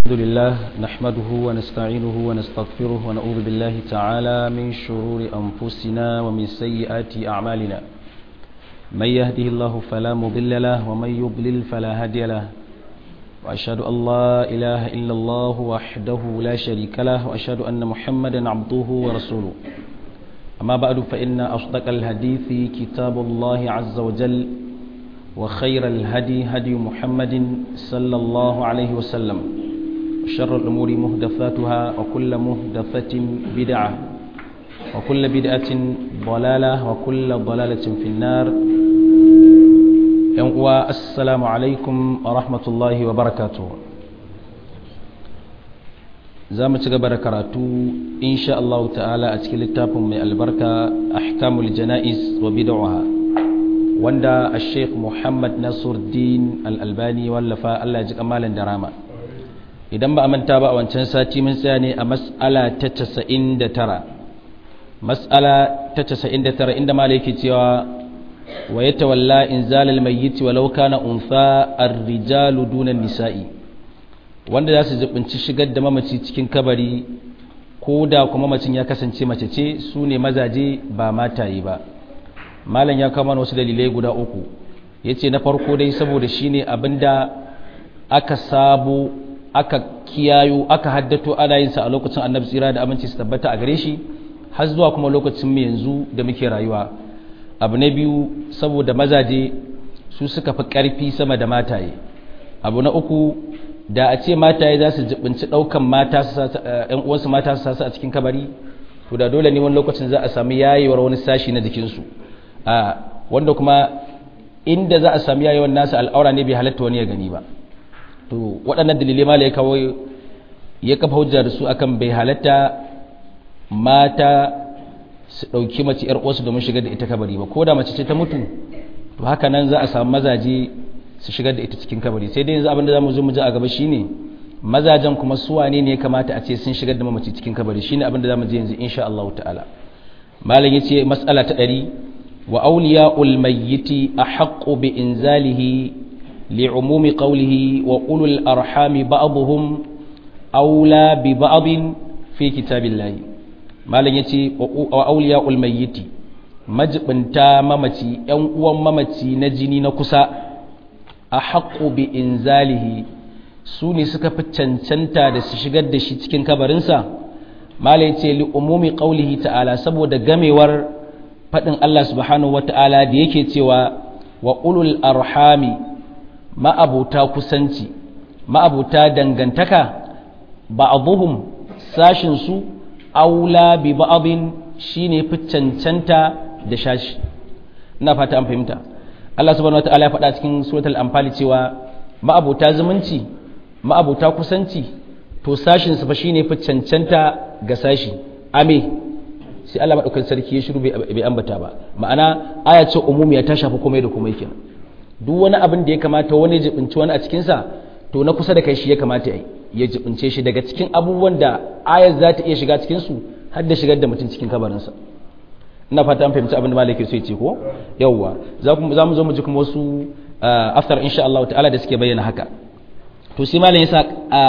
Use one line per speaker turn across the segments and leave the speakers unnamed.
الحمد لله نحمده ونستعينه ونستغفره ونعوذ بالله تعالى من شرور أنفسنا ومن سيئات أعمالنا من يهده الله فلا مضل له ومن يضلل فلا هادي له وأشهد أن لا إله إلا الله وحده لا شريك له وأشهد أن محمدا عبده ورسوله أما بعد فإن أصدق الحديث كتاب الله عز وجل وخير الهدي هدي محمد صلى الله عليه وسلم وشر الأمور مهدفاتها وكل مهدفة بدعة وكل بدعة ضلالة وكل ضلالة في النار السلام عليكم ورحمة الله وبركاته za mu ci gaba da karatu insha Allah ta'ala a cikin littafin mai albarka ahkamul jana'iz wa bid'aha wanda a sheikh muhammad nasiruddin al-albani wallafa Allah ya ji kamalan da rama idan ba a manta ba a wancan sati mun tsaya ne a mas'ala ta 99 mas'ala ta 99 inda malai yake cewa wa yatawalla inzalal mayyit walau kana untha ar-rijalu duna nisa'i wanda za su zubinci shigar da mamaci cikin kabari ko da kuma mamacin ya kasance mace ce su ne mazaje ba mataye ba malam ya kama wasu dalilai guda uku ya ce na farko dai saboda shi ne abinda aka sabo aka kiyayo aka haddato ana yin sa a lokacin annabi tsira da aminci su tabbata a gare shi har zuwa kuma lokacin mu yanzu da muke rayuwa abu na biyu saboda mazaje su suka fi ƙarfi sama da mataye abu na uku da a ce mataye za su jibinci ɗaukan mata ‘yan uwansu mata su sasa a cikin kabari to da dole ne wani lokacin za a sami yayewar wani sashi na jikinsu wanda kuma inda za a sami yayewar nasa al'aura ne bai halatta wani ya gani ba to waɗannan dalilai ma ya kawo ya kafa hujja da su akan bai halatta mata su ɗauki mace ‘yar uwarsu domin shigar da ita kabari ba ko da mace ce ta mutu to haka nan za a samu mazaje su shigar da ita cikin kabari sai dai yanzu abinda zamu zo mu ji a gaba shine mazajen kuma su wane ne ya kamata a ce sun shigar da mamaci cikin kabari shine abinda zamu ji yanzu insha Allah ta'ala malam yace mas'ala ta 100 wa awliya'ul mayyiti ahaqqu bi inzalihi li'umumi qawlihi wa ulul arhami ba'dhum awla bi ba'd fi kitabillahi malam yace wa awliya'ul mayyiti majibinta mamaci yan uwan mamaci na jini na kusa a haƙo bi inzalihi su ne suka fi cancanta da su shigar da shi cikin kabarinsa malai ce li umumi ƙaulihi ta'ala saboda gamewar faɗin Allah subhanahu wa ta'ala da yake cewa wa ulul arhami ma'abuta kusanci ma'abuta dangantaka ba'abuhum sashinsu aula bi ba'abin shine fi cancanta da shashi ina fata an fahimta Allah subhanahu wataala ya faɗa cikin suratul anfal cewa ma'abuta zumunci ma'abuta kusanci to sashin su fa shine fi cancanta ga sashi ame sai Allah madaukakin sarki ya shiru bai ambata ba ma'ana aya ce umumiya ta shafi komai da komai kenan duk wani abin da ya kamata wani ya jibinci wani a cikin sa to na kusa da kai shi ya kamata ya jibince shi daga cikin abubuwan da ayar za ta iya shiga cikin su har da shigar da mutum cikin kabarinsa ina fata an fahimci abin da malaki so ce ko yawwa za mu zo mu ji kuma wasu aftar insha Allah ta'ala da suke bayyana haka to sai malam yasa a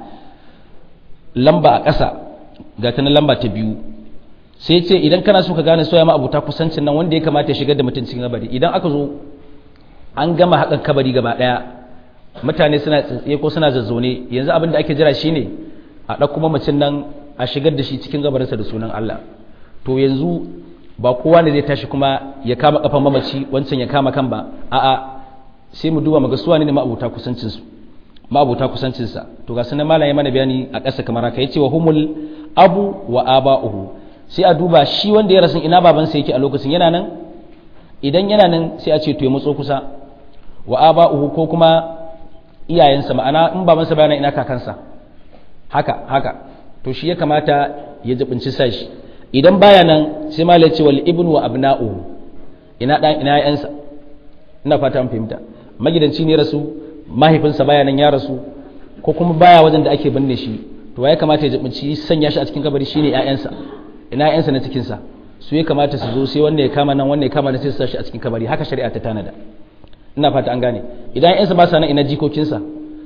lamba a ƙasa ga ta lamba ta biyu sai ce idan kana so ka gane soya ma abuta kusancin nan wanda ya kamata ya shigar da mutum cikin kabari idan aka zo an gama haƙan kabari gaba ɗaya mutane suna tsintsiye ko suna zazzaune yanzu abin da ake jira shine a ɗauko mamacin nan a shigar da shi cikin gabarinsa da sunan Allah to yanzu ba kowa ne zai tashi kuma ya kama kafan mamaci wancan ya kama kan ba a'a sai mu duba maga suwa ne ma'abuta kusancin su ma'abuta kusancin sa to ga sunan malam ya mana bayani a ƙasa kamar haka yace wa humul abu wa aba'uhu sai a duba shi wanda ya rasu ina baban sa yake a lokacin yana nan idan yana nan sai a ce to ya matso kusa wa aba'uhu ko kuma iyayensa ma'ana in baban sa bayana ina kakansa haka haka to shi ya kamata ya jibinci sashi idan baya nan sai ma ce wal ibn wa abna'uhu ina dan ina yayansa ina fata an fahimta magidanci ne rasu mahaifinsa baya nan ya rasu ko kuma baya wajen da ake binne shi to ya kamata ya jibinci sanya shi a cikin kabari shine yayansa ina yayansa na cikin sa su ya kamata su zo sai wanda ya kama nan wanda ya kama nan sai su sa shi a cikin kabari haka shari'a ta tanada ina fata an gane idan yayansa ba sa nan ina jikokinsa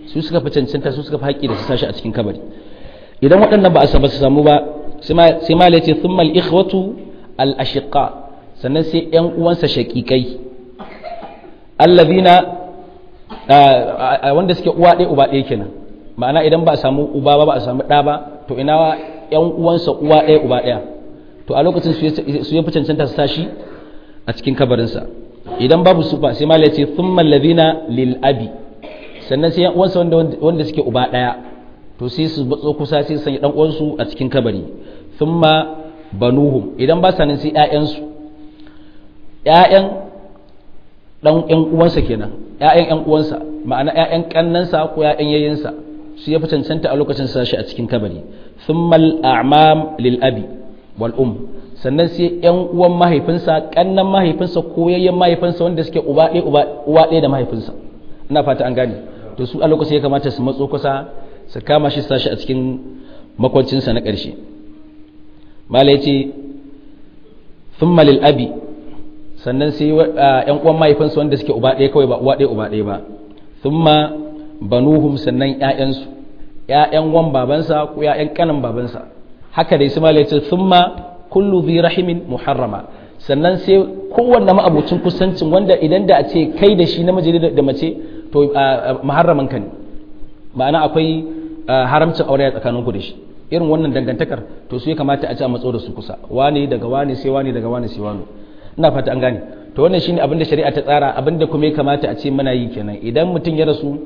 su suka fi cancanta su suka fi haƙƙi da su sashi a cikin kabari idan waɗannan ba a su samu ba sai ma ce thumma al-ikhwatu al-ashiqa sannan sai ƴan uwansa shaqiqai allazina wanda suke uwa ɗaya uba ɗaya kenan ma'ana idan ba a samu uba ba ba a samu ɗa ba to ina ƴan uwansa uwa ɗaya uba ɗaya to a lokacin su ya fi cancanta su tashi a cikin kabarinsa idan babu su ba sai malai ce thumma alladhina lil abi sannan sai uwansa wanda wanda suke uba daya to sai su batso kusa sai su sanya dan uwansu a cikin kabari thumma banuhum idan ba sa nan sai ƴaƴansu ƴaƴan dan ƴan uwansa kenan ƴaƴan ƴan uwansa ma'ana ƴaƴan kannansa ko ƴaƴan yayinsa su ya fi cancanta a lokacin sa shi a cikin kabari thumma al a'mam lil abi wal um sannan sai yan uwan mahaifinsa kannan mahaifinsa ko yayyen mahaifinsa wanda suke uba ɗaya uwa ɗaya da mahaifinsa ina fata an gane to su a lokacin ya kamata su matso kusa su kama shi sashi a cikin makwancinsa na ƙarshe mala ya ce thumma lil abi sannan sai yan uwan mahaifinsa wanda suke uba ɗaya kawai ba uwa ɗaya uba ɗaya ba thumma banuhum sannan ƴaƴansu ƴaƴan wan babansa ko ƴaƴan kanan babansa haka dai su mala ya ce thumma kullu dhi rahimin muharrama sannan sai kowanne ma'abucin kusancin wanda idan da a ce kai da shi namiji da mace to muharraman ka ne ma'ana akwai haramcin aure a tsakaninku da shi irin wannan dangantakar to su ya kamata a ci a matso da su kusa wani daga wani sai wani daga wani sai wani ina fata an gane to wannan shine abin da shari'a ta tsara abin da kuma ya kamata a ce muna yi kenan idan mutum ya rasu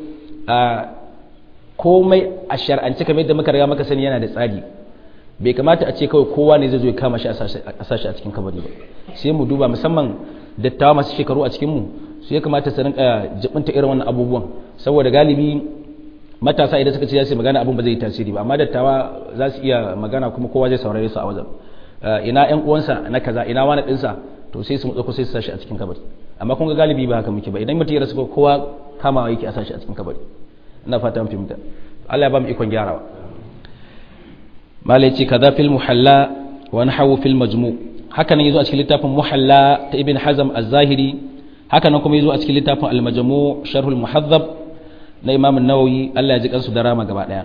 komai a shar'ance kamar yadda muka riga maka sani yana da tsari bai kamata a ce kawai kowa ne zai zo ya kama shi a sashi a cikin kabari ba sai mu duba musamman dattawa masu shekaru a cikin mu su ya kamata su rinka jibinta irin wannan abubuwan saboda galibi matasa idan suka ce za su magana abin ba zai yi tasiri ba amma dattawa za su iya magana kuma kowa zai saurare su a wajen ina ƴan uwansa na kaza ina wani ɗinsa to sai su mutsa ko sai su sashi a cikin kabari amma kun ga galibi ba haka muke ba idan mutum ya rasu kowa kamawa yake a sashi a cikin kabari ina fata mun fahimta Allah ya ba mu ikon gyarawa malai ce kaza fil muhalla wa nahwu fil majmu haka nan yazo a cikin littafin muhalla ta ibn hazm az-zahiri haka nan kuma yazo a cikin littafin al-majmu sharh al-muhaddab na imam an-nawawi Allah ya ji kansu da rama gaba daya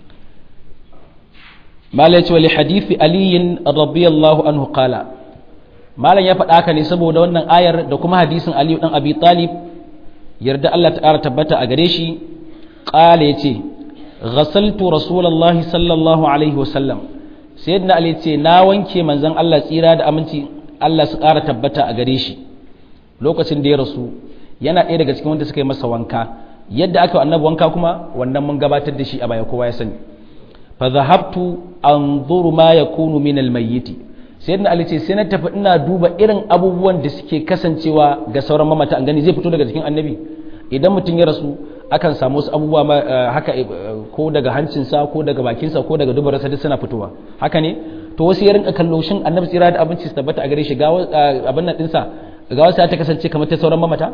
malai ce wali hadisi ali radiyallahu anhu qala malam ya faɗa haka ne saboda wannan ayar da kuma hadisin ali dan abi talib yarda Allah ta ƙara tabbata a gare shi qala yace ghasaltu rasulullahi sallallahu alaihi wasallam sayyidina ali ce na wanke manzon Allah tsira da aminci Allah su ƙara tabbata a gare shi lokacin da ya rasu yana ɗaya daga cikin wanda suka yi masa wanka yadda aka annabi wanka kuma wannan mun gabatar da shi a baya kowa ya sani fa zahabtu anzuru ma yakunu min almayyit sayyidina ali ce sai na tafi ina duba irin abubuwan da suke kasancewa ga sauran mamata an gani zai fito daga cikin annabi idan mutum ya rasu akan samu wasu abubuwa haka ko daga hancinsa ko daga bakinsa ko daga dubarsa duk suna fitowa haka ne to wasu ya rinka kallo shin annabi tsira da abinci su tabbata a gare shi ga abin nan dinsa ga wasu ta kasance kamar ta sauran mamata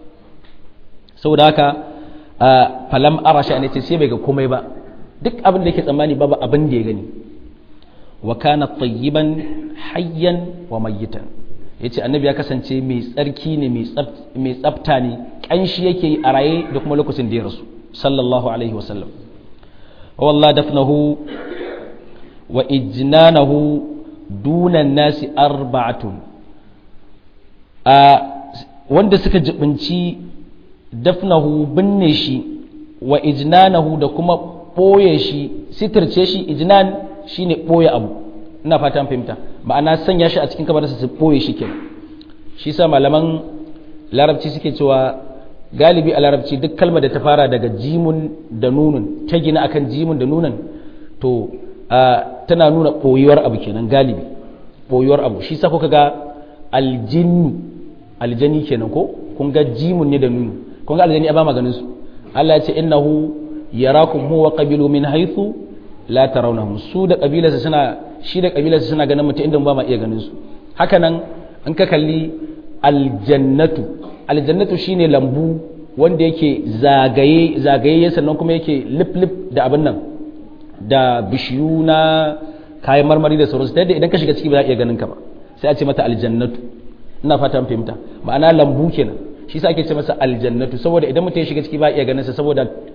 saboda haka falam arasha ne ce sai bai ga komai ba duk abin da yake tsammani babu abin da ya gani wa kana tayyiban hayyan wa mayyitan yace annabi ya kasance mai tsarki ne mai tsafta ne kanshi yake yi a raye da kuma lokacin da ya rasu sallallahu alaihi wa sallam wa wallahi dafnahu wa ijnanahu dunan nasi arba'atun a wanda suka jibinci dafnahu binne shi wa ijnanahu da kuma ɓoye shi sitirce shi ijnan shine ɓoye abu ina fatan fahimta ma'ana sanya shi a cikin kabarinsa su ɓoye shi kenan shi sa malaman larabci suke cewa galibi a larabci duk kalmar da ta fara daga jimun da nunun ta gina akan jimun da nunan to tana nuna ɓoyuwar abu kenan galibi ɓoyuwar abu shi sa kuka ga aljinnu aljani kenan ko kun ga jimun ne da nunu kun ga aljani a ba maganin su Allah ya ce innahu yarakum huwa qabilu min haythu la tarawnahum su da kabilarsa suna shi da kabilarsa suna ganin mutum inda ba ma iya ganin su haka nan in ka kalli aljannatu aljannatu shine lambu wanda yake zagaye zagaye sannan kuma yake lip lip da abin nan da bishiyu na kayan marmari da sauransu da idan ka shiga ciki ba za a iya ganin ka ba sai a ce mata aljannatu ina fatan fahimta ma'ana lambu kenan shi sa ake ce masa aljannatu saboda idan mutum ya shiga ciki ba iya ganin sa saboda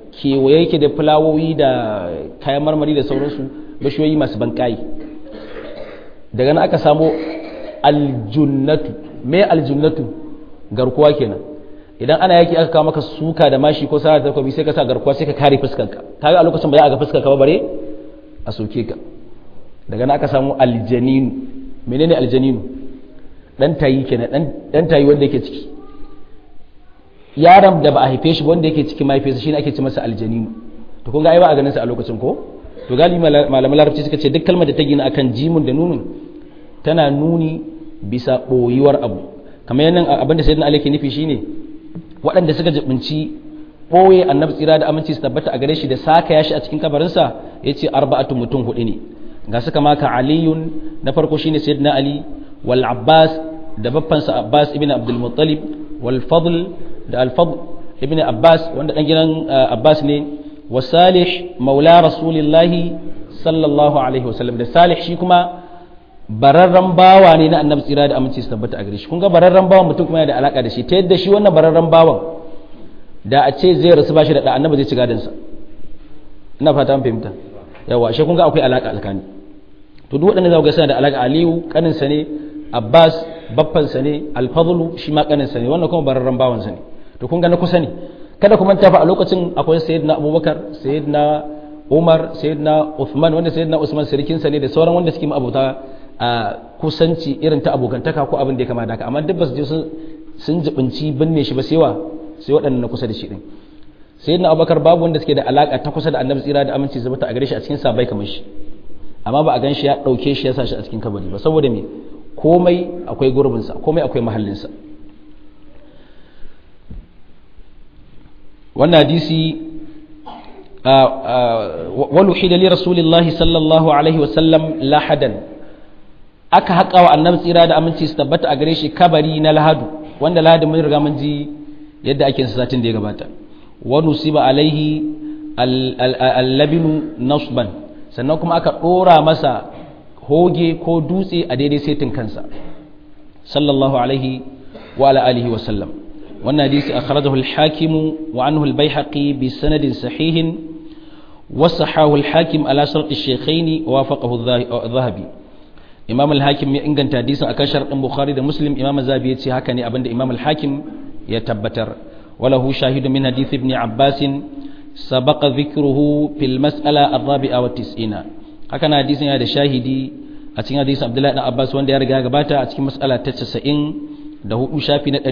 kewaye yake da fulawoyi da kayan marmari da sauransu bishiyoyi masu banƙayi daga nan aka samo aljunnatu me aljunnatu garkuwa kenan idan ana yaki aka kawo maka suka da mashi ko sara da takobi sai ka sa garkuwa sai ka kare fuskanka kaga a lokacin ba za a ga fuskanka ba bare a soke ka daga nan aka samu aljaninu menene aljaninu dan tayi kenan dan dan tayi wanda yake ciki yaron da ba a haife shi wanda yake cikin mahaifiyarsa shine ake ce masa aljaninu to kun ga ai ba a ganin sa a lokacin ko to galibi malaman larabci suka ce duk kalmar da ta gina akan jimun da nunun tana nuni bisa boyuwar abu kamar yannan abinda sayyidina ali ke nufi shine waɗanda suka jibinci boye annabi tsira da aminci su tabbata a gare shi da saka yashi a cikin kabarinsa yace arba'atu mutum hudu ne ga suka maka aliyun na farko shine sayyidina ali wal abbas da baffansa abbas ibn abdul muttalib wal fadl da al fadl ibn abbas wanda dan gidan abbas ne wa salih maula rasulillahi sallallahu alaihi wasallam da salih shi kuma bararren bawa ne na annabi tsira da aminci su tabbata a gare shi kun ga bararren bawan mutum kuma yana da alaka da shi ta yadda shi wannan bararren bawan da a ce zai rasu bashi da da annabi zai ci gadon sa ina fata an fahimta yawa shi kun ga akwai alaka alkani to duk waɗannan za ku ga suna da alaka aliyu kanin sa ne abbas baffan sa ne alfadlu shi ma kanin sa ne wannan kuma bararren bawan sa ne to kun ga na kusa ne kada ku manta fa a lokacin akwai sayyidina abubakar sayyidina umar sayyidina uthman wanda sayyidina usman sirkin sa ne da sauran wanda suke abota a kusanci irin ta abokantaka ko abin da ya kama da haka amma duk basu je sun jibinci binne shi ba sai wa sai waɗannan na kusa da shi din sayyidina abubakar babu wanda suke da alaka ta kusa da annabi tsira da aminci zubata a gare shi a cikin sabai kamar shi amma ba a gan shi ya ɗauke shi ya sa shi a cikin kabari ba saboda me komai akwai gurbinsa komai akwai mahallinsa wannan hadisi wani hidali rasulillahi sallallahu alaihi wasallam lahadan aka haƙa wa annabi tsira da aminci su tabbata a gare shi kabari na lahadu wanda lahadu mun riga mun ji yadda ake satin da ya gabata wani siba alaihi allabinu nasban sannan kuma aka ɗora masa hoge ko dutse a daidai setin kansa sallallahu alaihi wa ala alihi wa sallam wannan hadisi akhrajahu al-hakim wa anhu al-baihaqi bi sanadin sahihin wa sahahu al-hakim ala shart ash-shaykhayn wa wafaqahu adh-dhahabi imam al-hakim ya inganta hadisin akan shartin bukhari da muslim imam zabi yace haka ne abinda imam al-hakim ya tabbatar walahu shahidu min hadith ibn abbas sabaqa dhikruhu fil mas'ala ar-rabi'a wa tis'ina haka na hadisin yana da shahidi a cikin hadisin abdullahi dan abbas wanda ya riga gabata a cikin mas'ala ta 90 da hudu shafi na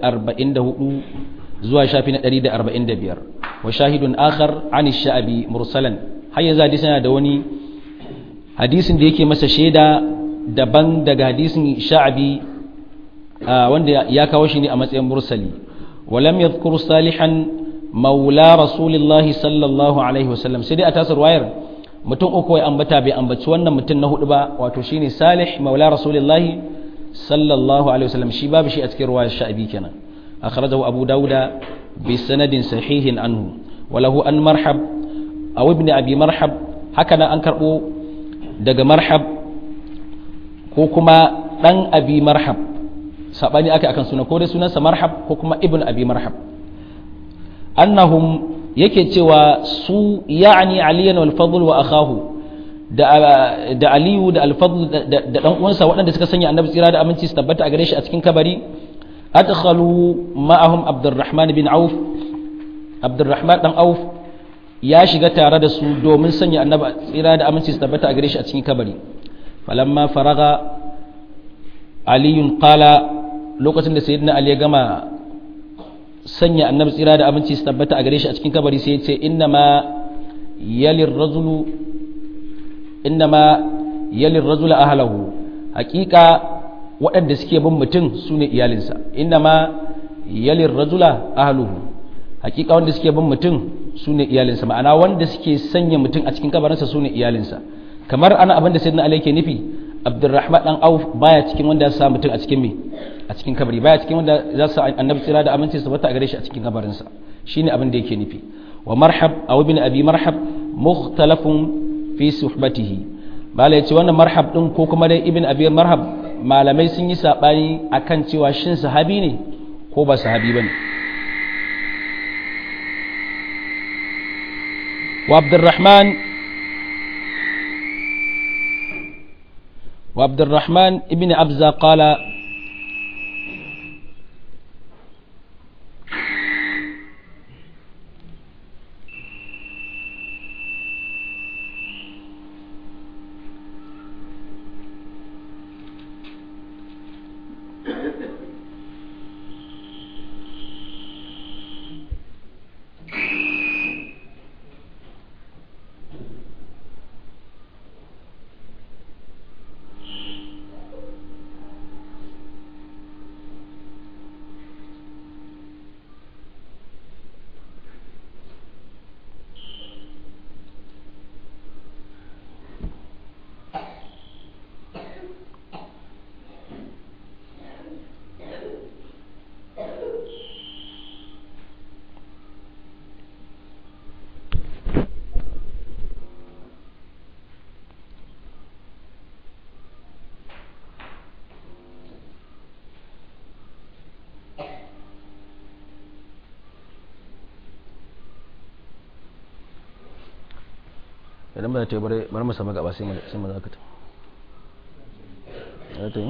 144 zuwa shafi na 145 wa shahidun akhar an sha'abi mursalan har yanzu hadisin yana da wani hadisin da yake masa shaida daban daga hadisin sha'abi wanda ya kawo shi ne a matsayin mursali walam yadhkuru salihan maula rasulillahi sallallahu alaihi wasallam sai dai a tasar wayar mutum uku ya ambata bai ambaci wannan mutum na hudu ba wato shine salih maula rasulillahi sallallahu alaihi wasallam shi babu shi a cikin ruwayar sha'abi kenan akhrajahu abu dauda bi sanadin sahihin anhu walahu an marhab aw ibn abi marhab haka nan an karbo daga marhab ko kuma dan abi marhab sabani aka akan suna ko dai sunansa marhab ko kuma ibn abi marhab annahum yake cewa su ya'ni aliyan wal fadl wa akahu da da aliyu da al-fadl da dan uwansa waɗanda suka sanya annabi tsira da aminci su tabbata a gare shi a cikin kabari adkhalu ma'ahum abdurrahman bin auf abdurrahman dan auf ya shiga tare da su domin sanya annabi tsira da aminci su tabbata a gare shi a cikin kabari falamma faraga aliyun qala lokacin da sayyidina ali ya gama sanya annabi tsira da aminci su tabbata a gare shi a cikin kabari sai ya ce inna ma yalir rajulu inna ma yalir rajula ahlahu hakika waɗanda suke bin mutum su ne iyalinsa inna ma yalir rajula ahluhu hakika wanda suke bin mutum su ne iyalinsa ma'ana wanda suke sanya mutum a cikin kabarinsa su ne iyalinsa kamar ana abin da sayyidina ali ke nufi abdurrahman dan auf baya cikin wanda ya sa mutum a cikin me a cikin kabari baya cikin wanda za su annabi tsira da aminci su bata a gare shi a cikin kabarinsa shine abin da yake nufi wa marhab aw ibn abi marhab mukhtalafun fi suhbatihi bala yace wannan marhab din ko kuma dai ibn abi marhab malamai sun yi sabani akan cewa shin sahabi ne ko ba sahabi bane وعبد الرحمن وعبد الرحمن ابن أبزة قال idan ba ta bari bari mu samu gaba sai mu sai mu zakata ya ta yi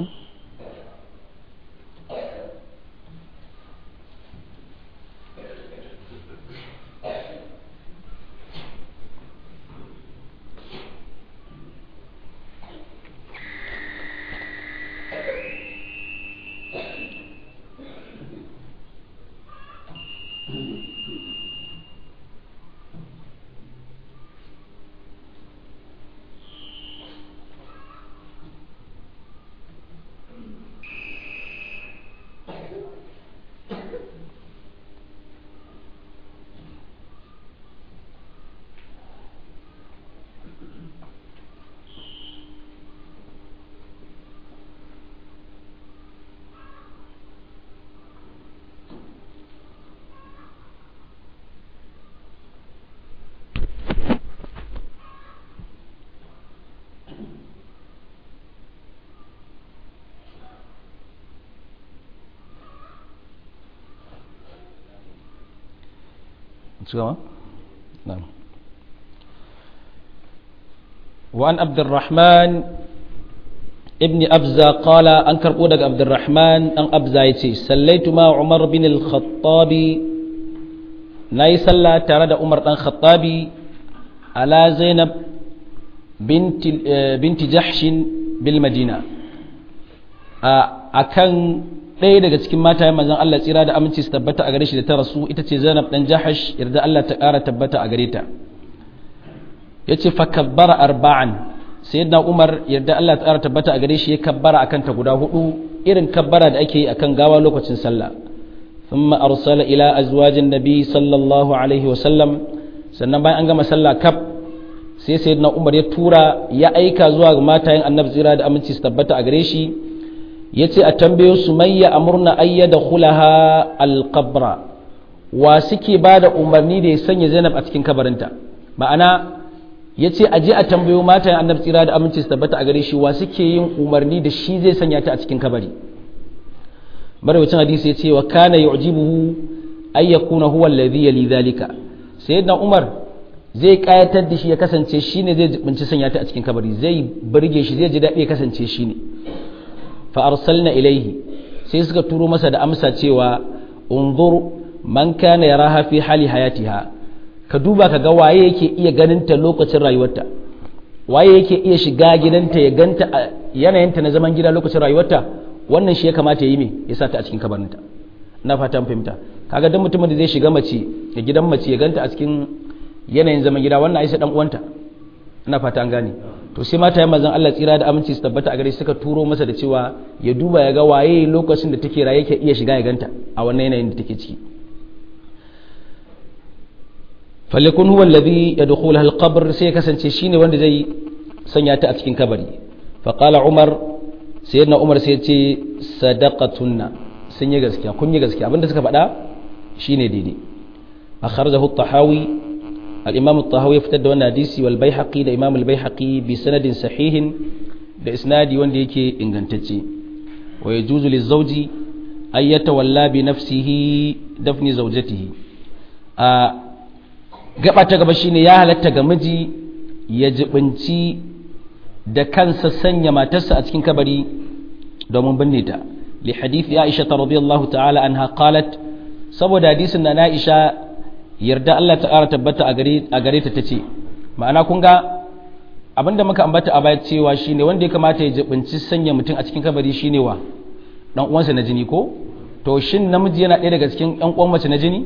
سوا نعم وعن عبد الرحمن ابن أبزة قال أنكر قودك عبد الرحمن أن أبزة يتي سليت مع عمر بن الخطاب ناي صلى ترى عمر بن الخطاب على زينب بنت بنت جحش بالمدينة أكن ɗaya daga cikin mata manzon Allah tsira da aminci su tabbata a gare shi da ta rasu ita ce Zainab dan Jahash yarda Allah ta ƙara tabbata a gare ta yace fa kabbara arba'an sayyidina Umar yarda Allah ta ƙara tabbata a gare shi ya kabbara akan ta guda hudu irin kabbara da ake yi akan gawa lokacin sallah thumma arsala ila azwajin nabi sallallahu alaihi wa sallam sannan bayan an gama sallah kaf sai sayyidina Umar ya tura ya aika zuwa ga matayen Annabi tsira da aminci su tabbata a gare shi ya ce a tambayo su mayya amurna ayyada khulaha alqabra wa suke ba da umarni da ya sanya zainab a cikin kabarinta ma'ana ya ce a je a tambayo mata ya annabi tsira da aminci su tabbata a gare shi wa suke yin umarni da shi zai sanya ta a cikin kabari marawacin hadisi ya ce wa kana yu'jibuhu ay yakuna huwa alladhi yali dhalika sayyidina umar zai kayatar da shi ya kasance shine zai binci sanya ta a cikin kabari zai burge shi zai ji daɗi ya kasance shine fa'arsalna ilaihi sai suka turo masa da amsa cewa unzur man kana yaraha fi hali hayatiha ka duba ka ga waye yake iya ganinta lokacin rayuwarta waye yake iya shiga gidanta ya ganta a yanayinta na zaman gida lokacin rayuwarta wannan shi ya kamata ya yi me ya sa ta a cikin kabarinta na fata fahimta kaga dan mutumin da zai shiga mace ya gidan mace ya ganta a cikin yanayin zaman gida wannan ai sai dan uwanta ina fata an gane to sai mata ya manzon Allah tsira da aminci su tabbata a gare suka turo masa da cewa ya duba ya ga waye lokacin da take raye yake iya shiga ya ganta a wannan yanayin da take ciki falikun huwa alladhi yadkhuluha alqabr sai kasance shine wanda zai sanya ta a cikin kabari fa qala umar sayyidina umar sai ya ce sadaqatunna sun yi gaskiya kun yi gaskiya abinda suka faɗa shine daidai akhrajahu at-tahawi الإمام الطهوي يفتد وانا ديسي والبيحقي دا إمام البيحقي بسند صحيح دا إسنادي وان ديكي إنغانتتي ويجوز للزوج أن يتولى بنفسه دفن زوجته gaba ta gaba shine ya halatta ga miji ya jibinci da kansa sanya matarsa a cikin kabari domin binne ta li hadithi Aisha radiyallahu ta'ala anha qalat saboda hadisin na Aisha yarda Allah ta ƙara tabbata a gare a gare ta tace ma'ana kun ga abinda muka ambata a baya cewa shine wanda ya kamata ya jibinci sanya mutum a cikin kabari shine wa dan uwansa na jini ko to shin namiji yana ɗaya daga cikin ɗan uwan mace na jini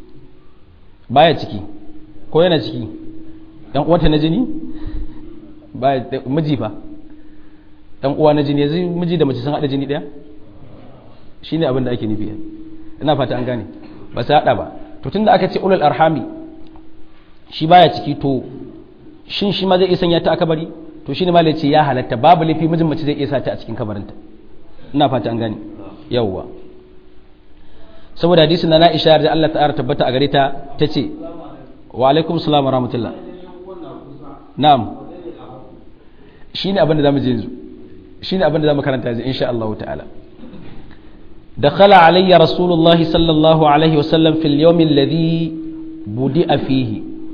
baya ciki ko yana ciki ɗan uwanta na jini baya miji fa ɗan uwa na jini yanzu miji da mace sun haɗa jini ɗaya shine abin da ake nufi ina fata an gane ba su haɗa ba to tunda aka ce ulul arhami shi baya ciki to shin shi ma zai iya sanya ta a kabari to shine ma ce ya halatta babu laifi mijin mace zai iya sa ta a cikin kabarinta ina fata an gane yawwa saboda hadisin na Aisha da Allah ta'ala tabbata a gare ta tace wa alaikum salam wa rahmatullah na'am shine abin da zamu je yanzu shine abin da zamu karanta yanzu insha Allah ta'ala دخل علي رسول الله صلى الله عليه وسلم في اليوم الذي بدأ فيه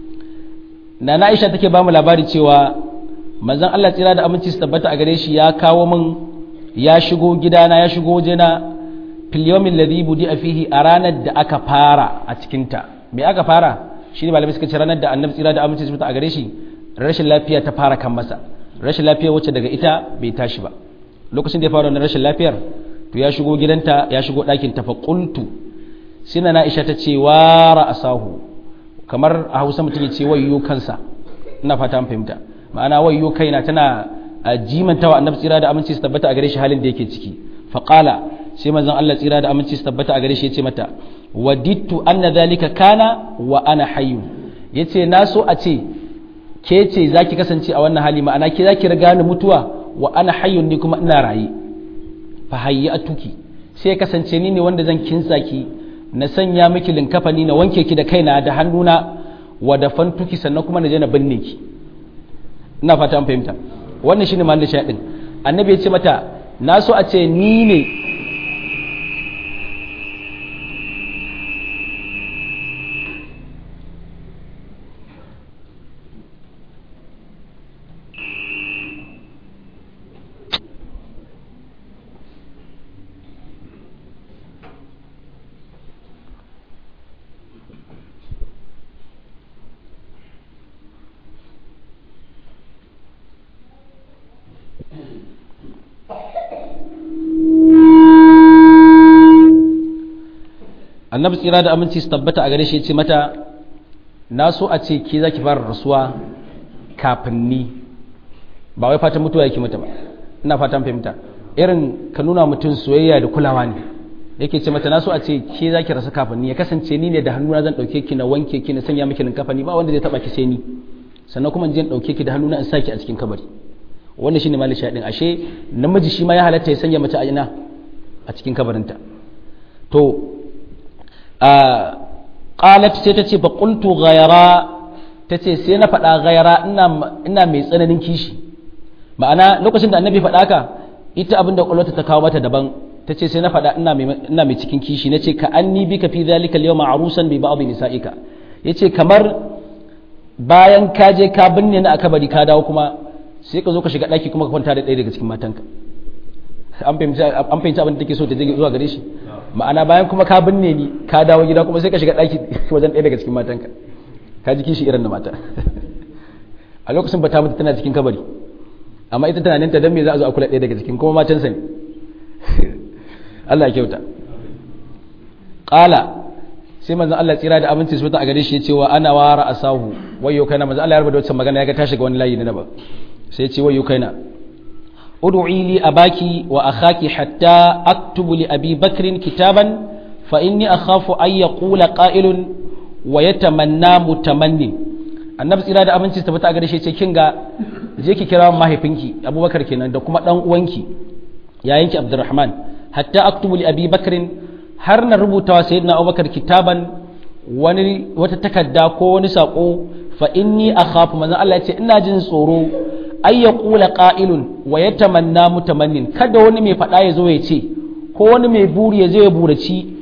نانا عائشة take ba mu labari cewa manzon Allah tsira da aminci su tabbata a gare shi ya kawo min ya shigo gidana ya shigo wajena fil yawmin ladhi budi'a fihi a ranar da aka fara a cikin ta me aka fara shine malamai suka ce ranar da annabi tsira da aminci su tabbata a gare shi rashin lafiya ta fara kan masa rashin lafiya wacce daga ita bai tashi ba lokacin da ya fara wannan rashin lafiyar to ya shigo gidanta ya shigo ɗakin ta fa qultu sina na Aisha ta ce wa ra'asahu kamar a Hausa mutum ya ce wayyo kansa ina fata an fahimta ma'ana wayyo kaina tana jimantawa annabi tsira da aminci su tabbata a gare shi halin da yake ciki fa qala sai manzon Allah tsira da aminci su tabbata a gare shi yace mata wadittu anna dhalika kana wa ana hayyu yace na so a ce ke ce zaki kasance a wannan hali ma'ana ke zaki riga ni mutuwa wa ana hayyun ni kuma ina raye fa hayyatuki sai kasance ni ne wanda zan kinsa ki na sanya miki linkafani na wanke ki da kaina da hannuna wa da fantuki sannan kuma na je na binne ki ina fata an fahimta wannan shine mahallin shaɗin annabi ya ce mata na so a ce ni ne annabi tsira da aminci su tabbata a gare shi ce mata na so a ce ke za ki fara rasuwa kafin ni ba wai fatan mutuwa yake mata ba ina fatan fahimta irin ka nuna mutum soyayya da kulawa ne yake ce mata na so a ce ke za ki rasu kafin ni ya kasance ni ne da hannuna zan ɗauke ki na wanke ki na sanya miki kafani ba wanda zai taɓa ki sai ni sannan kuma in je in ɗauke ki da hannuna in sa ki a cikin kabari wannan shine mali shaɗin ashe namiji shi ma ya halatta ya sanya mace a ina a cikin kabarinta to qalat sai ta ce ba qultu ghayra ta ce sai na faɗa ghayra ina ina mai tsananin kishi ma'ana lokacin da annabi faɗa ka ita abin da kwalwata ta kawo mata daban ta ce sai na faɗa ina mai ina mai cikin kishi na ce ka anni bika fi zalika al-yawma arusan bi ba'd nisa'ika yace kamar bayan ka je ka binne ni a kabari ka dawo kuma sai ka zo ka shiga ɗaki kuma ka kwanta da ɗaya daga cikin matanka an fahimci abin da take so ta je zuwa gare shi ma'ana bayan kuma ka binne ni ka dawo gida kuma sai ka shiga ɗaki wajen ɗaya daga cikin matanka ka ji kishi irin na mata a lokacin ba ta mutu tana cikin kabari amma ita tunanin ta dan me za a zo a kula ɗaya daga cikin kuma matansa ne Allah ya kyauta qala sai manzon Allah tsira da abinci su a gare shi ya ce wa ana wara asahu wayyo kaina manzon Allah ya rubuta wacce magana ya ga ta shiga wani layi na ba sai ya ce wayyo kaina ادعي لي أباك وأخاك حتى أكتب لأبي بكر كتابا فإني أخاف أن يقول قائل ويتمنى متمني annabi tsira da aminci ta fita a gare shi ce kin ga je ki kira mahaifinki abubakar kenan da kuma dan uwanki yayinki abdurrahman hatta aktubu li abi bakrin har na rubuta wa sayyidina abubakar kitaban wani wata takarda ko wani sako fa inni akhafu manzon Allah ya ce ina jin tsoro ay ya kula ƙa'ilun wa ya tamanna mutamannin kada wani mai faɗa ya zo ya ce ko wani mai buri ya zo ya buraci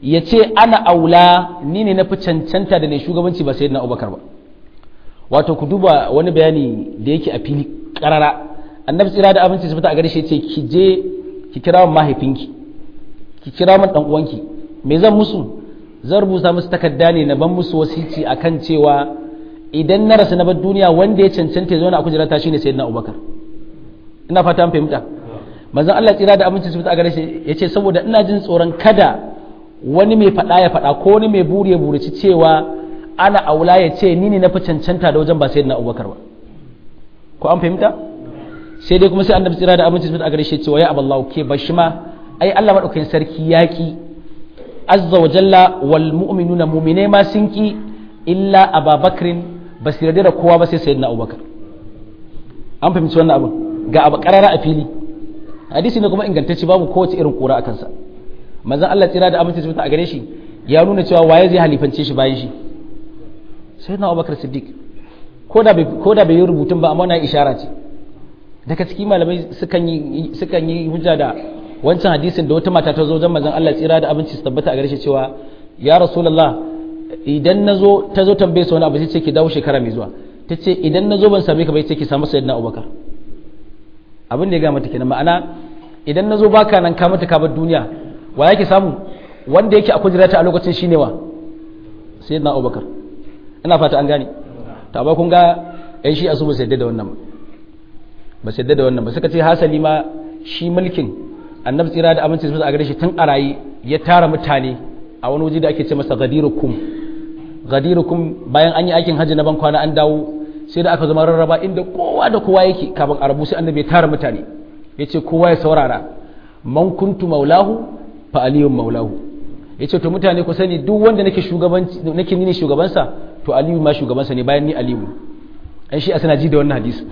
ya ce ana aula ni ne na fi cancanta da ne shugabanci ba sayyidina abubakar ba wato ku duba wani bayani da yake a fili karara annabi tsira da abinci su fita a gare shi ce ki je ki kira min mahaifinki ki kira min dan uwanki me zan musu zan rubuta musu takarda ne na ban musu wasici akan cewa idan na rasa na bar duniya wanda ya cancanta ya zauna a kujerar ta shine sayyidina abubakar ina fata an fahimta manzon Allah tsira da abinci su fita a gare shi yace saboda ina jin tsoron kada wani mai faɗa ya faɗa ko wani mai buri ya burici cewa ana aula ya ce ni ne na fi cancanta da wajen ba sai na abubakar ba ko an fahimta sai dai kuma sai annabi tsira da abinci a gare shi cewa ya aballahu ke bashi ma ai Allah madaukakin sarki yaki azza wa jalla wal mu'minuna mu'mine ma sun ki illa ababakrin ba su yarda da kowa ba sai sayyidina abubakar an fahimci wannan abin ga abu karara a fili hadisi ne kuma ingantacce babu kowace irin kura a kansa manzon Allah tsira da abinci a gare shi ya nuna cewa waye zai halifance shi bayan shi sai na abubakar siddiq ko da bai yi rubutun ba amma na ishara ce daga cikin malamai sukan yi hujja da wancan hadisin da wata mata ta zo wajen manzon Allah tsira da abinci su tabbata a gare shi cewa ya rasulullah idan na zo ta zo tambaye sa wani abu sai ce ki dawo shekara mai zuwa ta ce idan na zo ban same ka bai ce ki samu sayyidina abubakar abin da ya ga mata kenan ma'ana idan na zo baka nan ka mata ka bar duniya wa yake samu wanda yake a kujerata a lokacin shine wa sayyidina abubakar ina fata an gane to amma kun ga yan shi asu ba su yadda da wannan ba su yadda da wannan ba suka ce hasali ma shi mulkin annabi tsira da aminci su a gare shi tun a rayi ya tara mutane a wani waje da ake ce masa gadirukum gadirukum bayan an yi aikin hajji na ban kwana an dawo sai da aka zama rarraba inda kowa da kowa yake kafin a rabu sai annabi ya tara mutane ya ce kowa ya saurara man kuntu maulahu fa aliyun maulahu ya ce to mutane ku sani duk wanda nake shugabanci nake ni ne shugabansa to aliyu ma shugabansa ne bayan ni aliyu an shi a suna ji da wannan hadisi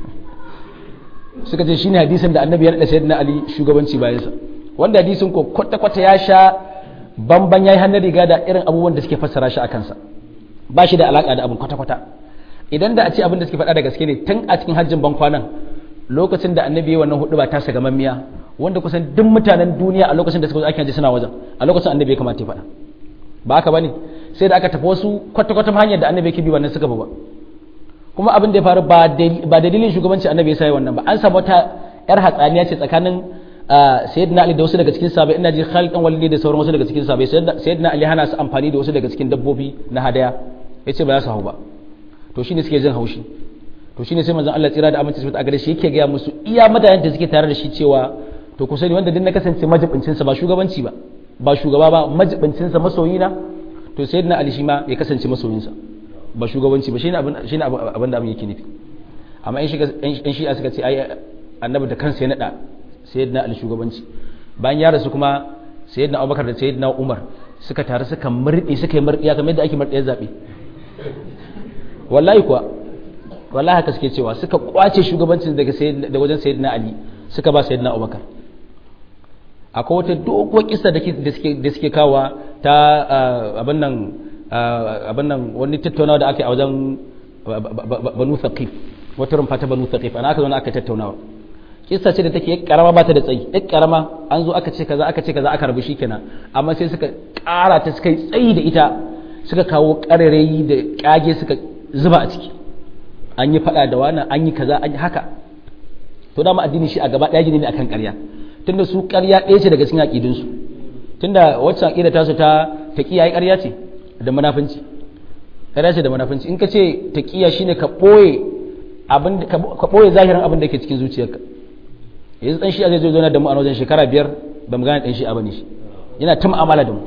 suka ce shine hadisin da annabi ya naɗa sayyidina ali shugabanci bayansa wanda hadisin ko kwata-kwata ya sha bamban yayi hannun riga da irin abubuwan da suke fassara shi a kansa ba shi da alaka da abin kwata-kwata idan da a ce abin da suke faɗa da gaske ne tun a cikin hajjin ban kwanan lokacin da annabi ya wannan hudu ba ta saga mamiya wanda kusan duk mutanen duniya a lokacin da suka zo aikin hajji suna wajen a lokacin annabi ya kamata ya faɗa ba haka bane sai da aka tafi wasu kwata-kwata hanyar da annabi ya bi wannan suka ba kuma abin da ya faru ba dalilin shugabanci annabi ya sai wannan ba an samu wata yar hatsaniya ce tsakanin sayyidina ali da wasu daga cikin sahabbai ina ji Khalid dan Walid da sauran wasu daga cikin sahabbai sayyidina ali hana su amfani da wasu daga cikin dabbobi na hadaya yace ba za su hau ba to shine suke jin haushi to shine sai manzon Allah tsira da aminci su a gare shi yake ga musu iya mutanen da suke tare da shi cewa to ku sani wanda din na kasance majibincin sa ba shugabanci ba ba shugaba ba majibincin sa masoyina to sayyidina ali shi ma ya kasance masoyinsa ba shugabanci ba shine abin shine abin da abin yake nufi amma in shi in shi suka ce ai annabi da kansa ya nada sayyidina ali shugabanci bayan ya rasu kuma sayyidina abubakar da sayyidina umar suka taru suka murɗe suka yi murɗiya kamar yadda ake murɗiyar zaɓe wallahi kuwa wallahi haka suke cewa suka kwace shugabancin daga da wajen sayyidina ali suka ba sayyidina abubakar akwai wata doguwar kisa da suke kawa ta abin nan abin nan wani tattaunawa da aka yi a wajen banu thaqif wata rumfa ta banu thaqif ana aka zo aka tattaunawa kissa ce da take karama ba ta da tsayi ɗan karama an zo aka ce kaza aka ce kaza aka rabu shikenan amma sai suka ƙara ta suka yi tsayi da ita suka kawo ƙarairayi da ƙage suka zuba a ciki an yi faɗa da wani an yi kaza an yi haka to dama addini shi a gaba ɗaya gini ne akan ƙarya tunda su ƙarya ɗaya ce daga cikin aƙidunsu tunda wacce aƙida tasu ta taƙiya ƙarya ce da munafunci ƙarya ce da munafunci in ka ce taƙiya shine ka ɓoye abin ka ɓoye zahirin abin da ke cikin zuciyarka yanzu dan shi'a zai zo zauna da mu a wajen shekara biyar ba mu gane dan shi'a bane shi yana ta mu'amala da mu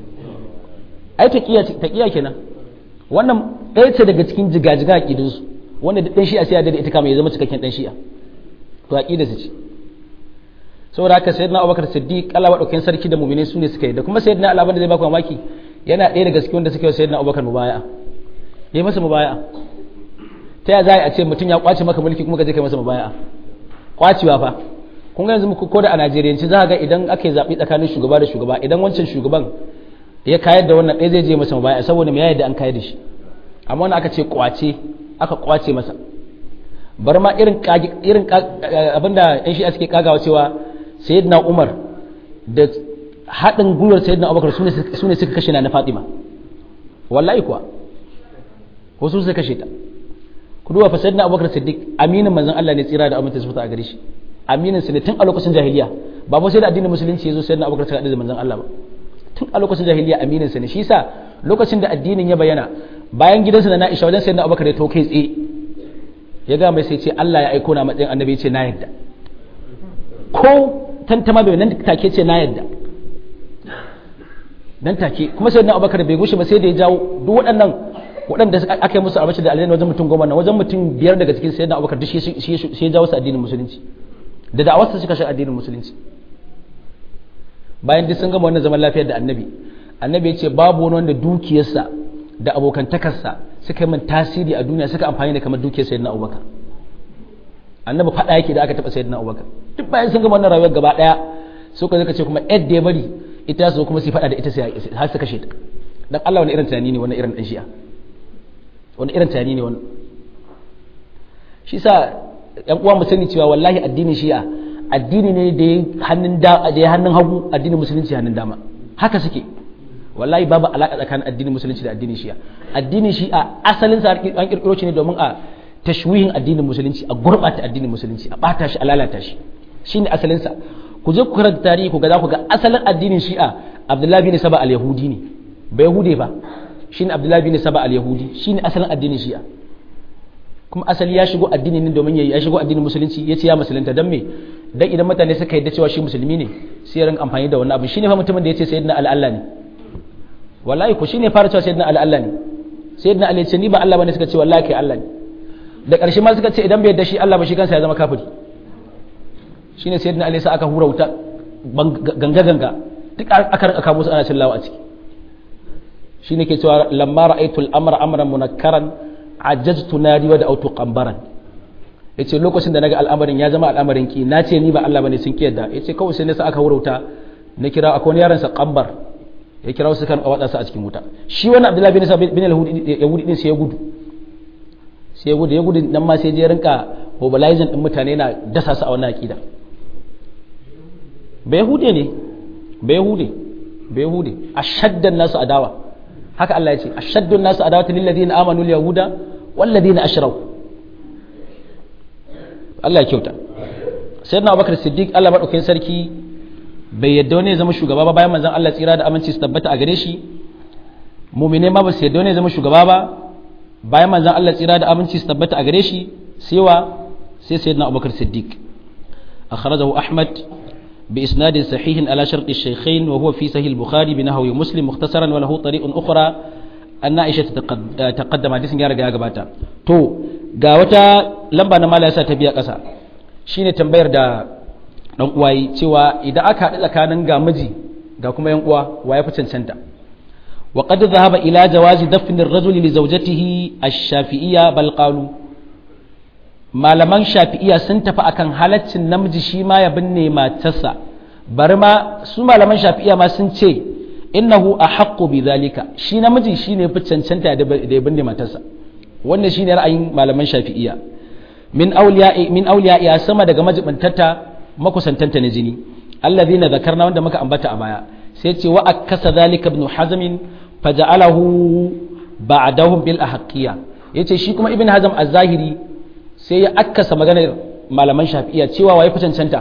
ai taqiya taqiya kenan wannan ɗaya ce daga cikin jigajiga aqidun su wanda dan shi'a sai ya da ita kama ya zama cikakken dan shi'a to aqida su ce saboda haka sayyidina Abubakar Siddiq Allah madaukakin sarki da mu'mini su ne suka yi da kuma sayyidina Ali da zai baku mamaki yana ɗaya daga cikin wanda suka yi sayyidina Abubakar mubaya'a yayi masa mubaya'a ta ya za a ce mutum ya kwace maka mulki kuma ka je kai masa mubaya'a kwacewa fa kun ga yanzu ko da a Najeriyanci za ga idan aka yi zaɓi tsakanin shugaba da shugaba idan wancan shugaban ya kayar da wannan ɗaya zai je masa mubaya saboda me da an kayar da shi amma wannan aka ce kwace aka kwace masa bar ma irin irin abinda yan shi suke kagawa cewa sayyidina Umar da haɗin gwiwar sayyidina abubakar su ne suka kashe na fatima wallahi kuwa wasu suka kashe ta ku duba fa sayyidina abubakar siddiq aminin manzon Allah ne tsira da aminta su fita a gare shi aminin su ne tun a lokacin jahiliya ba ba sai da addinin musulunci ya zo sayyidina abubakar suka da manzon Allah ba tun a lokacin jahiliya aminin sa ne shi yasa lokacin da addinin ya bayyana bayan gidansa da na Aisha wajen sayyidina abubakar ya to kai tsaye ya ga mai sai ce Allah ya aiko na matsayin annabi ya ce na yadda ko tantama bai nan take ce na yadda nan take kuma sai na abubakar bai gushe ba sai da ya jawo duk waɗannan waɗanda aka yi musu albashi da aljanna wajen mutum goma nan wajen mutum biyar daga cikin sayyidina abubakar duk shi ya jawo su addinin musulunci da da'awarsa suka shi addinin musulunci bayan duk sun gama wannan zaman lafiyar da annabi annabi ya ce babu wani wanda dukiyarsa da abokantakarsa suka yi min tasiri a duniya suka amfani da kamar dukiyar sayyidina abubakar annabi faɗa yake da aka taɓa sayyidina abubakar duk bayan sun gama wannan rayuwar gaba ɗaya suka zaka ce kuma yadda ya bari ita su kuma su faɗa da ita sai har su kashe ta dan Allah wani irin tunani ne wannan irin dan shi'a wani irin tunani ne wannan shi sa yan uwa mu sani cewa wallahi addinin shi'a addini ne da ya hannun da ya hannun hagu addinin musulunci hannun dama haka suke wallahi babu alaka tsakanin addinin musulunci da addinin shi'a addinin shi'a asalin sa an kirkiro shi ne domin a tashwihin addinin musulunci a gurbata addinin musulunci a bata shi a lalata shi shine asalin sa ku je ku karanta tarihi ku ga za ku ga asalin addinin shi'a abdullahi bin saba al-yahudi ne ba yahude ba shine abdullahi bin saba al-yahudi shine asalin addinin shi'a kuma asali ya shigo addinin ne domin ya shigo addinin musulunci ya ce ya musulunta dan me dan idan mutane suka yadda cewa shi musulmi ne sai ya rinka amfani da wannan abu shine fa mutumin da ya ce sayyidina al-allah ne wallahi ku shine fara cewa sayyidina al-allah ne sayyidina ali ce ni ba Allah bane suka ce wallahi kai Allah ne da ƙarshe ma suka ce idan bai yadda shi Allah ba shi kansa ya zama kafiri shine sayyidina ali sa aka hura wuta ganga ganga duk aka rinka kamo su ana cillawa a ciki shine ke cewa lamma ra'aytul amra amran munakkaran ajajtu nadi wa da'awtu qambaran yace lokacin da naga al'amarin ya zama al'amarin ki na ce ni ba Allah bane sun ki yadda yace kawai sai ne sa aka hura wuta na kira akwai wani yaron sa qambar ya kira wasu kan kawada su a cikin wuta shi wannan Abdullahi bin Sa'id bin Yahudi din sai ya gudu sai ya gudu ya gudu nan ma sai je rinka mobilizing din mutane na dasa su a wannan akida bai hude ne bai hude bai hude ashaddan nasu adawa haka Allah ya ce ashaddun nasu adawatu lil ladina amanu al yahuda wal ladina ashraku Allah ya kyauta sayyidina Abubakar Siddiq Allah madaukakin sarki bai yadda wani ya zama shugaba ba bayan manzon Allah tsira da aminci su tabbata a gare shi mu'mine ma ba su yadda wani ya zama shugaba ba bayan manzon Allah tsira da aminci su tabbata a gare shi sai wa sai sayyidina Abubakar Siddiq akhrajahu Ahmad بإسناد صحيح على شرط الشيخين وهو في صحيح البخاري بنحو مسلم مختصرا وله طريق أخرى أن عائشة تقدم حديث يا رجاء غباتا تو ga wata lamba na mala yasa ta biya ƙasa shine tambayar da dan uwayi cewa idan aka haɗu tsakanin ga miji ga kuma yan uwa wa ya fi cancanta wa qad dhahaba ila jawazi dafn ar-rajul li zawjatihi ash-shafi'iyya bal qalu malaman shafi'iya sun tafi akan halaccin namiji shi ma ya binne matarsa bari ma su malaman shafi'iya ma sun ce innahu ahaqqu bi zalika shi namiji shine fi cancanta da ya binne matarsa wannan shine ra'ayin malaman shafi'iya min awliya min awliya sama daga majibantarta makusantanta na jini alladhina zakarna wanda muka ambata a baya sai ce wa akasa zalika ibn hazm faja'alahu ba'dahum bil ahqiyya yace shi kuma ibn hazm az-zahiri sai ya akkasa maganar malaman shafi'iya cewa waye fi cancanta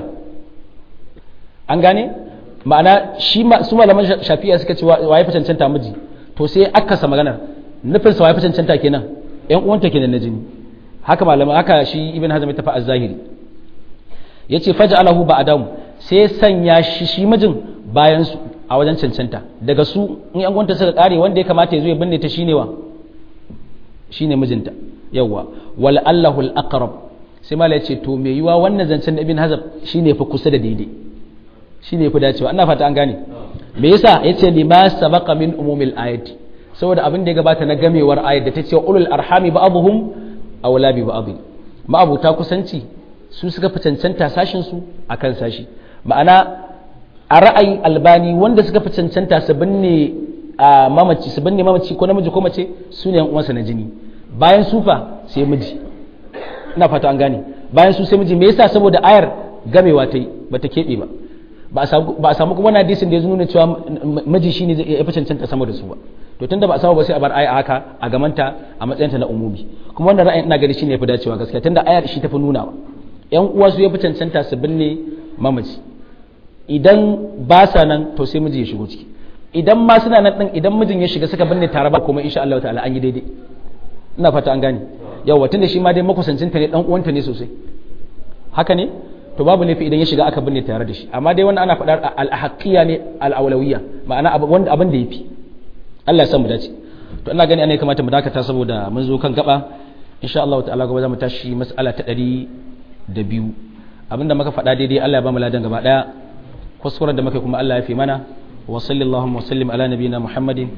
an gane ma'ana shi su malaman shafi'iya suka ce waye fi cancanta miji to sai ya akkasa maganar nufin sa waye fi cancanta kenan yan uwanta kenan na jini haka malaman haka shi ibn hazm ya tafi az-zahiri yace faj'alahu ba'dahu sai sanya shi shi mijin bayan su a wajen cancanta daga su in yan uwanta suka kare wanda ya kamata ya zo ya binne ta shine wa shine mijinta yawa wal allahu al aqrab sai mala yace to me yiwa wannan zancen da ibn hazab shine fa kusa da daidai shine fa dacewa ina fata an gane me yasa yace lima sabaqa min umumil ayati saboda abin da ya gabata na gamewar ayat da ta ce ulul arhami ba'dhum awla bi ba'd ma'abuta kusanci su suka fi cancanta sashin su akan sashi ma'ana a ra'ayin albani wanda suka fi cancanta su binne a mamaci su binne mamaci ko namiji ko mace su ne yan uwansa na jini bayan sufa sai miji ina fata an gane bayan su sai miji me yasa saboda ayar gamewa ta yi ba ta keɓe ba ba a samu kuma wani hadisin da ya nuna cewa miji shine zai iya cancanta sama da su ba to tunda ba a samu ba sai a bar aya haka a gamanta a matsayinta na umumi kuma wannan ra'ayin ina gani shine yafi dacewa gaskiya tunda ayar shi tafi nunawa yan uwa su yafi cancanta su binne mamaci idan ba sa nan to sai miji ya shigo ciki idan ma suna nan din idan mijin ya shiga suka binne tare ba kuma insha Allah ta'ala an yi daidai ina fata an gane yawa tunda shi ma dai makusancinta ne dan uwanta ne sosai haka ne to babu laifi idan ya shiga aka binne tare da shi amma dai wannan ana faɗar al-haqqiyya ne al-awlawiyya ma'ana wanda abin da yafi Allah ya san mu dace to ina gani ana kamata mu dakata saboda mun zo kan gaba insha Allah ta'ala gobe za mu tashi mas'ala ta 102 abinda muka faɗa daidai Allah ya ba mu ladan gaba daya kuskuren da muka kuma Allah ya fi mana wa sallallahu wa sallim ala nabiyina Muhammadin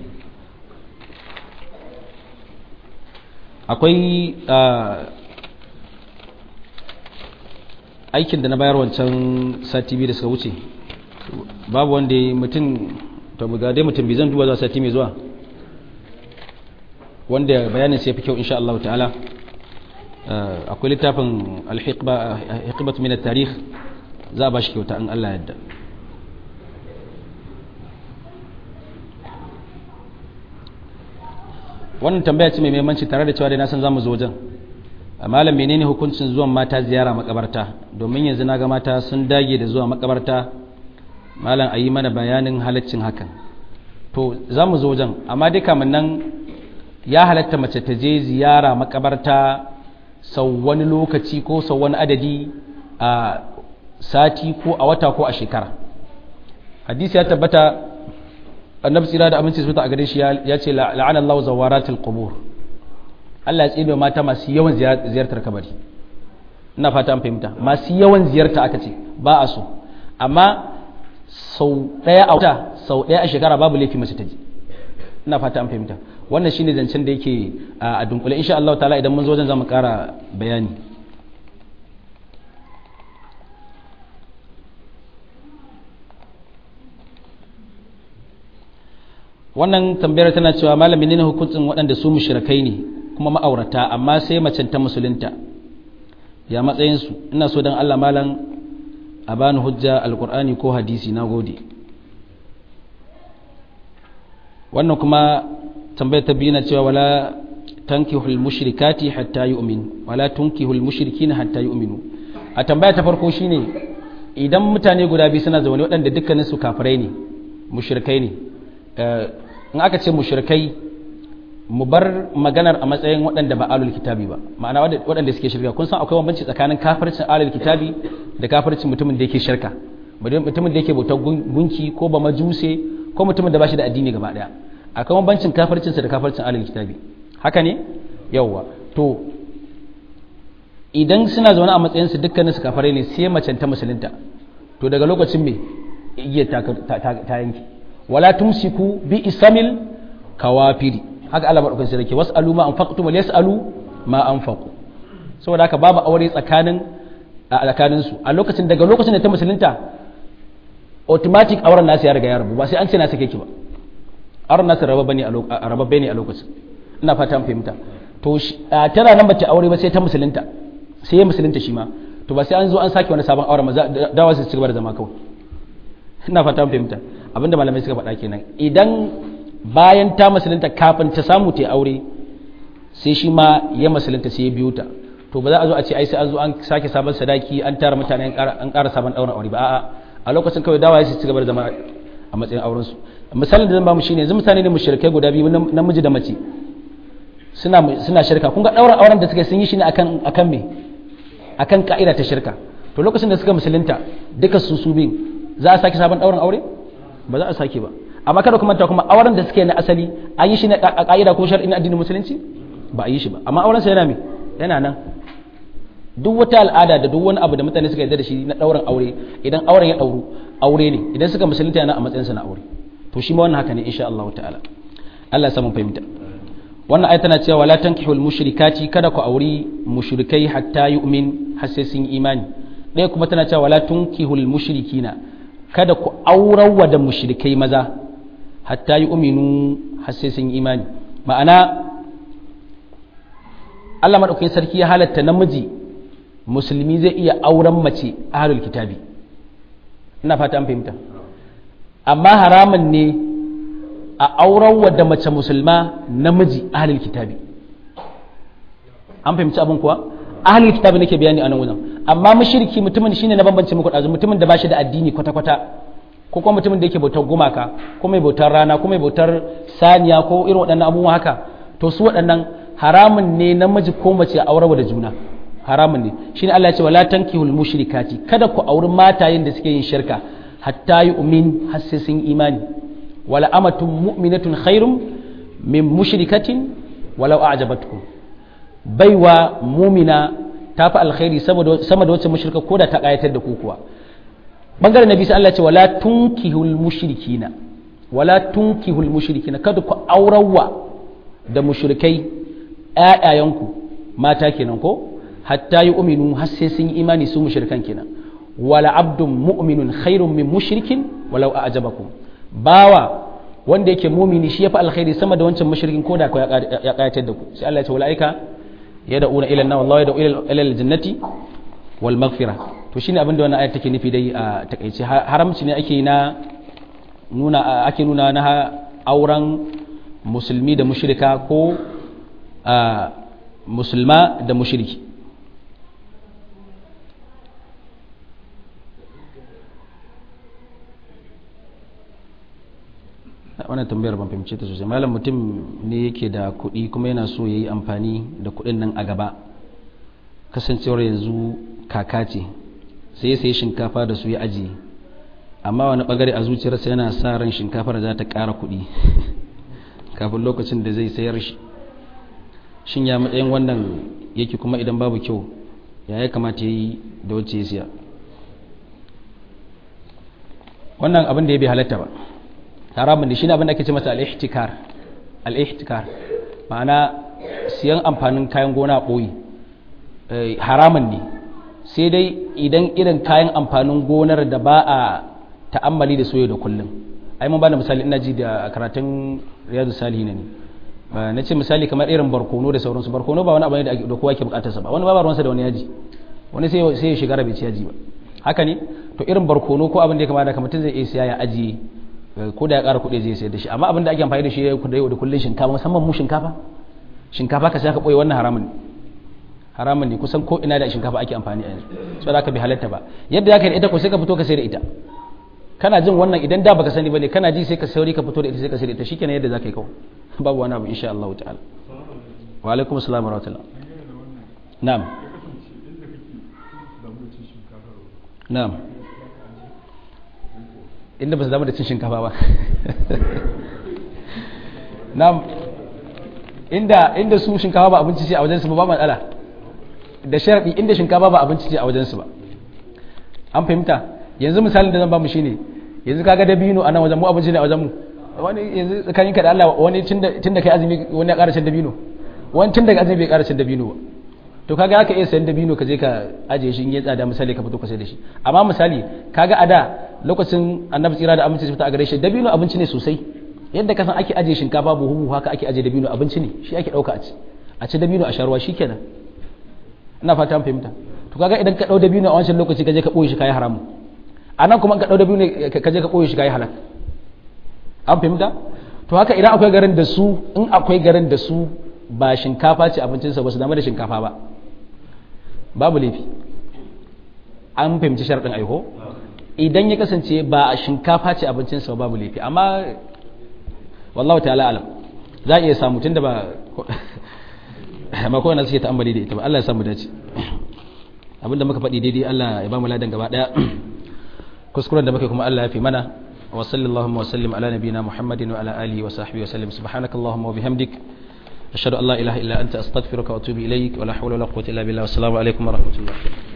akwai aikin da na bayar wancan sati biyu da suka wuce babu wanda mutum to ga dai mutum bai zan duba zuwa sati mai zuwa wanda bayanin sai fi kyau insha Allah ta'ala akwai littafin al-hiqbat min at-tarikh za a bashi kyauta in Allah yadda wannan tambaya ce mai muhimmanci tare da cewa dai na san zamu zo wajen malam menene hukuncin zuwan mata ziyara makabarta domin yanzu na ga mata sun dage da zuwa makabarta malam a yi mana bayanin halaccin hakan to za mu zo wajen amma dai kamun nan ya halatta mace ta je ziyara makabarta sau wani lokaci ko sau wani adadi a sati ko a wata ko a shekara hadisi ya tabbata annabi tsira da aminci su ta a gare shi ya ce la'ana Allah zawaratul qubur Allah ya tsine mata masu yawan ziyartar kabari ina fata an fahimta masu yawan ziyarta aka ce ba a so amma sau ɗaya a wata sau ɗaya a shekara babu laifi mace ta ji ina fata an fahimta wannan shine zancen da yake a dunkule insha Allah ta'ala idan mun zo wajen zamu ƙara bayani wannan tambayar tana cewa malami ne hukuncin waɗanda su mushrikai ne kuma ma'aurata amma sai macen ta musulunta ya matsayinsu ina so don Allah malam a bani hujja alkur'ani ko hadisi na gode wannan kuma tambayar ta biyu na cewa wala tankihul mushrikati hatta yu'min wala tunkihul mushrikina hatta yu'minu a tambaya ta farko shine idan mutane guda biyu suna zaune waɗanda dukkanin su kafirai ne mushrikai ne in aka ce mushrikai mu bar maganar a matsayin waɗanda ba alul kitabi ba ma'ana waɗanda suke shirka kun san akwai bambanci tsakanin kafircin alul kitabi da kafircin mutumin da yake shirka mutumin da yake bautar gunki ko ba majuse ko mutumin da ba shi da addini gaba ɗaya akwai bambancin kafircinsa da kafircin alul kitabi haka ne yawwa to idan suna zaune a matsayinsu dukkanin su kafarai ne sai macen ta musulunta to daga lokacin me iya ta yanki wala tumsiku bi isamil kawafiri haka Allah madaukakin sarki was'alu ma anfaqtum wa yas'alu ma anfaqu saboda haka babu aure tsakanin a tsakanin su a lokacin daga lokacin da ta musulunta automatic auren nasu ya riga ya rabu ba sai an ce na sake ki ba auren nasu rababbe ne a rababbe ne a lokacin ina fata an fahimta to tana nan bace aure ba sai ta musulunta sai ya musulunta shi ma to ba sai an zo an sake wani sabon auren maza dawa su ci gaba da zama kawai ina fata an fahimta abinda malamai suka faɗa kenan idan bayan ta musulunta kafin ta samu ta aure sai shi ma ya musulunta sai ya biyo ta to ba za a zo a ce ai sai an zo an sake sabon sadaki an tara mutane an ƙara sabon ɗaurin aure ba a'a a lokacin kawai dawa su ci gaba da zama a matsayin auren su misalin da zan ba mu shine yanzu mutane ne mushrikai guda biyu namiji da mace suna suna shirka kun ga ɗaurin auren da suka sun yi shi ne akan akan me akan ka'ida ta shirka to lokacin da suka musulunta duka su su biyu za a sake sabon ɗaurin aure ba za a sake ba amma kada kuma ta kuma auren da suke na asali an yi shi ne a ka'ida ko shar'in addinin musulunci ba a yi shi ba amma auren sa yana me yana nan duk wata al'ada da duk wani abu da mutane suka yarda da shi na ɗaurin aure idan auren ya ɗauru aure ne idan suka musulunta yana a matsayin sa na aure to shi ma wannan haka ne insha Allah ta'ala Allah ya samu fahimta wannan ayat tana cewa la tankihul mushrikati kada ku auri mushrikai hatta yu'min har sai sun imani ɗaya kuma tana cewa la tunkihul mushrikina kada ku aurawa da mushrikai maza hatta yu'minu har sai sun imani ma'ana Allah madaukakin sarki ya halatta namiji musulmi zai iya auren mace ahlul kitabi ina fata an fahimta amma haramun ne a auren da mace musulma namiji ahlul kitabi an fahimci abin kuwa ahlul kitabi nake bayani a nan wajen amma mushriki mutumin shine na bambance muku dazu mutumin da bashi da addini kwata kwata ko kuma mutumin da yake bautar gumaka ko mai bautar rana ko mai bautar saniya ko irin waɗannan abubuwa haka to su waɗannan haramun ne namiji ko mace a aure da juna haramun ne shine Allah ya ce wala tankihul mushrikati kada ku auri matayen da suke yin shirka hatta yu'min har sai sun imani wala amatun mu'minatun khairum min mushrikatin walau a'jabatkum baiwa mumina ta fi alkhairi sama da wacce mushrika ko da ta kayatar da ku kuwa bangaren nabi sai Allah ce wala tunkihul mushrikina wala tunkihul mushrikina kada ku aurawa da mushrikai ƴaƴayanku mata kenan ko hatta yi uminu har sai sun yi imani su mushrikan kenan wala abdun mu'minun khairun min mushrikin walau a'jabakum bawa wanda yake mumini shi yafi alkhairi sama da wancan mushrikin ko da ya kayatar da ku sai Allah ya ce walaika yad'una ila an-nar wallahu yad'u ila al-jannati wal maghfirah to shine abinda wannan ayat take nufi dai a takeice haramci ne ake na nuna ake nuna na auren musulmi da mushrika ko musulma da mushriki wannan tambayar ban fahimce ta sosai malam mutum ne yake da kuɗi kuma yana so ya yi amfani da kuɗin nan a gaba kasancewar yanzu kaka ce sai sai shinkafa da su ya ajiye amma wani bagare a zuciyarsa yana sa ran shinkafar za ta ƙara kuɗi kafin lokacin da zai sayar shi shin ya matsayin wannan yake kuma idan babu kyau ya ya kamata ya yi da wacce ya siya wannan abin da ya bai halatta ba haramun da shi ne abin da ake ce masa al-ihtikar al-ihtikar ma'ana siyan amfanin kayan gona a ɓoye haramun ne sai dai idan irin kayan amfanin gonar da ba a ta'ammali da soyo da kullum ai mun bada misali ina ji da karatun riyadu salihi ne na ce misali kamar irin barkono da sauransu barkono ba wani abu ne da kowa ke bukatar sa ba wani ba ruwansa da wani yaji wani sai sai ya shiga rabe yaji ba haka ne to irin barkono ko abin da ya kamata kamar mutum zai iya siya ya ajiye ko da ya ƙara kuɗi zai sayar da shi amma abin da ake amfani da shi da yau da kullun shinkafa musamman mu shinkafa shinkafa ka sai ka ɓoye wannan haramun ne haramun ne kusan ko ina da shinkafa ake amfani a yanzu so da ka bi halatta ba yadda zaka da ita ko sai ka fito ka sai da ita kana jin wannan idan da baka sani bane kana ji sai ka sauri ka fito da ita sai ka sai da ita shikenan yadda zaka yi kawai babu wani abu insha Allah ta'ala wa alaikum assalam wa rahmatullah na'am na'am inda ba su damu da cin shinkafa ba na'am inda inda su shinkafa ba abinci ce a wajen su ba ba matsala da sharadi inda shinkafa ba abinci ce a wajen su ba an fahimta yanzu misalin da zan ba mu shine yanzu kaga dabino a nan wajen mu abinci ne a wajen mu wani yanzu tsakanin ka da Allah wani tunda kai azumi wani ya ƙara cin dabino wani tun daga azumi bai ƙara cin dabino ba to kaga aka iya sayan dabino ka je ka ajiye shi in ya tsada misali ka fito ka sai da shi amma misali kaga a da lokacin annabi tsira da aminci fita a gare shi dabino abinci ne sosai yadda ka san ake ajiye shinkafa buhu buhu haka ake ajiye dabino abinci ne shi ake dauka a ci a ci dabino a sharuwa shikenan ina fata an fahimta to kaga idan ka dau dabino a wancan lokaci ka je ka boye shi kai haramu anan kuma in ka dau dabino ka je ka boye shi kai halak an fahimta to haka idan akwai garin da su in akwai garin da su ba shinkafa ce abincinsa ba su damu da shinkafa ba babu laifi an fahimci sharaɗin aiko idan ya kasance ba shinkafa ce abincinsa babu laifi amma wallahu ta'ala alam za a iya samu tun da ba mako na suke ta'ammali da ita ba Allah ya samu dace abinda muka faɗi daidai Allah ya ba mu ladan gaba ɗaya kuskuren da muka kuma Allah ya fi mana wa sallallahu wa sallim ala nabiyina muhammadin wa ala alihi wa sahbihi wa sallim subhanakallahumma wa bihamdik أشهد أن لا إله إلا أنت أستغفرك وأتوب إليك ولا حول ولا قوة إلا بالله والسلام عليكم ورحمة الله